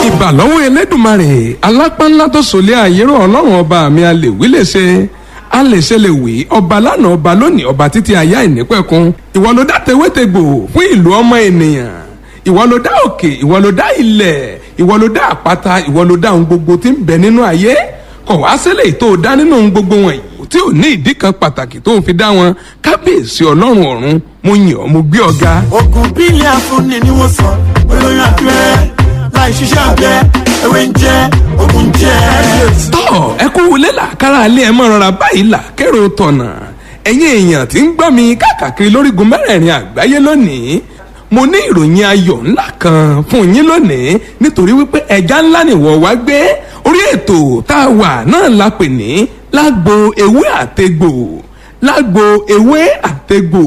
ìbà lọ́wọ́ elédùnmarè alápánlá tó sòlé àyérò ọlọ́run ọba mi a lè wí lè ṣe a lè ṣe lè wí ọba lánàá ọba lónìí ọba títí ayá ìnípẹ̀kun ìwọ ló dá tewétegbò fún ìlú ọmọ ènìyàn ìwọ ló dá òkè ìwọ ló dá ilẹ̀ ìwọ ló dá àpáta ìwọ ló dá ohun gbogbo tí ń bẹ nínú ayé kọ̀ wá sílẹ̀ tó dá nínú ohun gbogbo wọ̀nyí tí ò ní ìdí kan pàtàkì tó ń fi dá wọn kábíyèsí ọlọ́run ọ̀run mo yìn ọ́ mo gbé ọ ga. oògùn bílẹ̀ afúnni ni wọ́n sọ olóyún abẹ́rẹ́ láì ṣiṣẹ́ abẹ ewé ń jẹ́ oògùn ń jẹ́. tọ́ ẹ kú wọlé làkàrà alẹ́ ẹ mọ̀ rọra báyìí là kérò tọ̀nà ẹ̀yin èèyàn tí ń gbọ́ mi káàkiri lórígun mẹ́rẹ̀ẹ̀rin àgbáyé lónìí mo ní ìròyìn ayọ̀ ńlá kan fún yín lónìí nítorí wípé ẹja ńlá nìwọ wá gbé orí ètò tá a wà náà la pè ní lágbo ewé àtegbò lágbo ewé àtegbò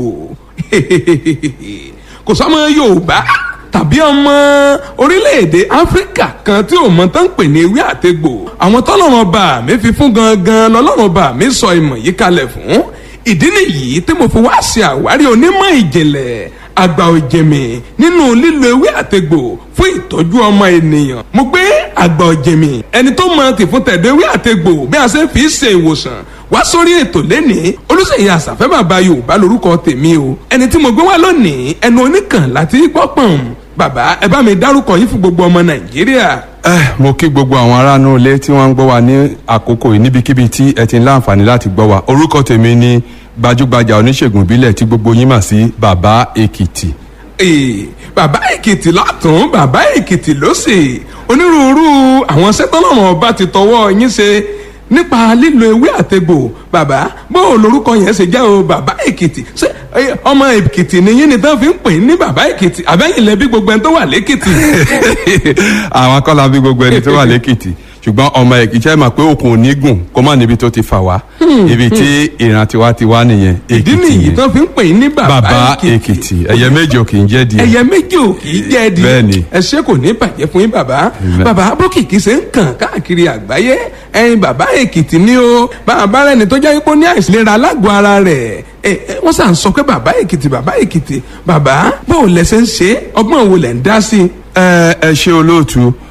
kò sọmọ yorùbá tàbí ọmọ orílẹ̀-èdè áfíríkà kan tí ò mọ tán ń pè ní ewé àtegbò àwọn tọ́lọ́run ọba mi fi fún gangan lọ́lọ́run ọba mi sọ ìmọ̀ yìí kalẹ̀ fún ìdí nìyí tí mo fi wá ṣe àwárí onímọ̀ ìjìnlẹ̀ àgbà òjèmí nínú lílo ewé àtegbò fún ìtọ́jú ọmọ ènìyàn mo gbé àgbà òjèmí ẹni tó mọ tìfún tẹ̀dọ̀ ewé àtegbò bí a ṣe fi ṣe ìwòsàn wá sórí ètò lẹ́nìí olùsèyí àṣàfẹ́ bàbá yorùbá lórúkọ tèmi o ẹni tí mo gbé wá lónìí ẹnu oníkàn láti gbọ́pọ̀n bàbá ẹ bá mi dárúkọ yín fún gbogbo ọmọ nàìjíríà. ẹ mo kí gbogbo àwọn aráàlú ilé tí wọ́n ń gbọ́ wa ní àkókò yìí níbikíbi tí ẹ ti ń láǹfààní láti gbọ́ wa orúkọ tèmi ni gbajúgbajà oníṣègùn ìbílẹ̀ tí gbogbo yín mà sí bàbá èkìtì. Ee, bàbá èkìtì lọ́tún bàbá èkìtì lósì onírúurú àwọn sẹ́tọ́nàmọ́ ọba ti tọwọ́ yín ṣe nípa lílo ewé àtegbò bàbá bó o lorúkọ yẹn ṣe jẹ́ o bàbá èkìtì ṣé ẹ, ọmọ èkìtì ni yín ni tán fi ń pè ní bàbá èkìtì àbẹ́yìn lẹ́bí gbogbo ẹni tó wà lẹ́kìtì. àwọn akọ́lá bí gbogbo ẹni tó wà lẹ́kìtì ṣùgbọ́n ọmọ èkìtì ẹ mọ̀ pé òkun ò ní gùn kó má níbi tó ti fà wá ibi tí ìran tiwa ti wá nìyẹn ìdí èkìtì nìyí ni tán fi ń pè ní bàbá bàbá èkìtì èkìtì ẹyẹ méjì ò kì í jẹ́ díẹ̀. ẹyẹ méjì ò kì í jẹ́ di Bẹ́ẹ̀ni. ẹṣẹ́ kò ní bàjẹ́ fún yín bàbá Amen. bàbá bókìkí ṣe ń kàn káàkiri àgbáyé ẹyin bàbá èkìtì ni ó bàbá rẹ ni tó jẹ́ pé ó ní àìsílera alágọ̀ ara rẹ̀ ẹ ẹ, wọ́n sàn sọ pé bàbá èkìtì bàbá èkìtì bàbá báwo lẹ ṣe ń ṣe ọgbọ́n wo lẹ ń dá sí i. ẹ ẹ ṣe olóòtú